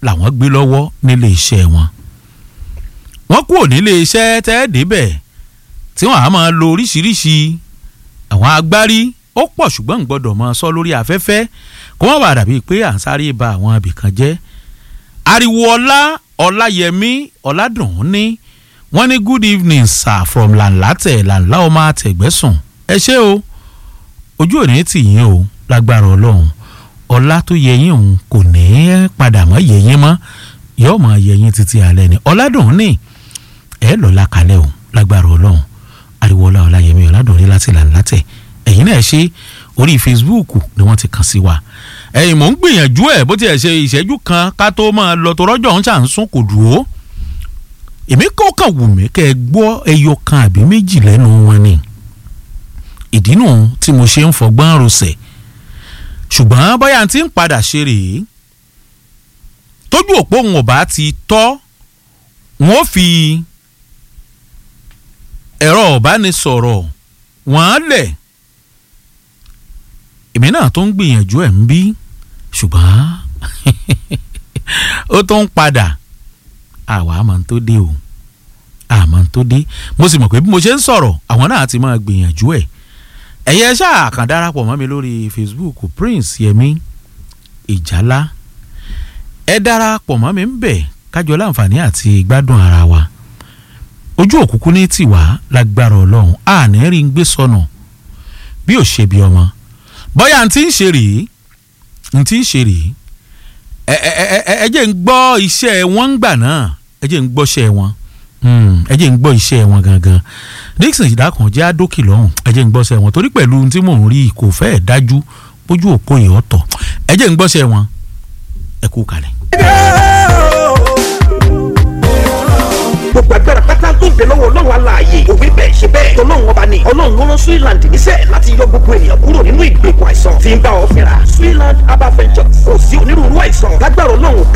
làwọn gbé lọ́wọ́ nílé iṣẹ́ wọn wọ́n kúrò nílé iṣẹ́ tẹ́ débẹ̀ tí wọ́n á máa lo oríṣiríṣi àwọn agbárí ó pọ̀ ṣùgbọ́n ń gbọ́dọ̀ máa sọ lórí afẹ́fẹ́ kó má bàa dàbí pé à ń sáré ba àwọn ibìkan jẹ́ ariwo ọlá ọláyẹmí ọládùn ní wọ́n ní good evening sir from lanlatẹ lanla ọmọ àtẹ̀gbẹ́sùn ẹ ṣé o ojú òní tì yín o lágbára ọlọ́run ọlá tó yẹ yín òun kò ní í padà mọ́ yẹ yín mọ́ yóò mọ yẹ yín títí alẹ́ ni ọládùn ní ẹ lọ́la kalẹ̀ o lágbára ọlọ́run ariwo ọlá ọláyẹmí ọládùn ní láti lanlatẹ ẹ̀yin náà ṣe orí facebook ni wọ́n ti kàn sí wa ẹ̀yin mò ń gbìyànjú ẹ̀ bó tiẹ̀ ṣe ìṣẹ́jú kan ká tó máa lọ tó rọ́jò ń ṣàǹsùn kò dúró èmi kò kàn wù mí kẹ́ ẹ gbọ́ ẹyọ kan àbí méjì lẹ́nu wọn ni ìdí nù tí mo ṣe ń fọgbọ́n rọsẹ̀ ṣùgbọ́n bóyá tí ń padà ṣe rèé tójú òpó òun ò bá ti tọ́ wọn ò fi ẹ̀rọ ọ̀bánisọ̀rọ̀ wọ́n lẹ̀ èmi náà tó ń gbìyànjú ẹ̀ ń bí ṣùgbọ́n ó tó ń padà àwa àmọ́ tó dé o àmọ́ tó dé mo sì mọ̀ pé bí mo ṣe ń sọ̀rọ̀ àwọn náà ti máa gbìyànjú ẹ̀ ẹ̀yẹ ṣáà kàn darapọ̀ mọ́ mi lórí Facebook Prince Yẹmí Ìjálá ẹ darapọ̀ mọ́ mi ń bẹ̀ kájọ láǹfààní àti gbádùn ara wa ojú òkùnkùn ní tiwa lágbára Ọlọ́run àní rí ń gbé sọnù bí ò ṣe bí ọmọ bóyá n ti ń ṣe rèé n ti ń ṣe rèé ẹ ẹ ẹ ẹ jẹ́ ń gbọ́ iṣẹ́ wọn ń gbà náà ẹ jẹ́ ń gbọ́ iṣẹ́ wọn ẹ jẹ́ ń gbọ́ iṣẹ́ wọn gangan Dixon ìdákan jẹ́ àdókì lọ́hùn ẹ jẹ́ ń gbọ́ iṣẹ́ wọn torí pẹ̀lú ohun tí mò ń rí kò fẹ́ẹ̀ dájú bójú òpó yìí ọ̀tọ̀ ẹ jẹ́ ń gbọ́ iṣẹ́ wọn ẹ kú kalẹ̀. gbogbo agbára pátá tó ń bẹ lọ́wọ́ ọlọ́run aláàyè òwe bẹ́ẹ̀ ṣe bẹ́ẹ̀ tọ́lọ́run ọba ni ọlọ́run ló rán Switzerland níṣẹ́ láti yọ gbogbo ènìyàn kúrò nínú ìgbèkùn àìsàn tí ń bá ọ fínra Switzerland herbal ventures kò sí onírúurú àìsàn lágbára ọlọ́run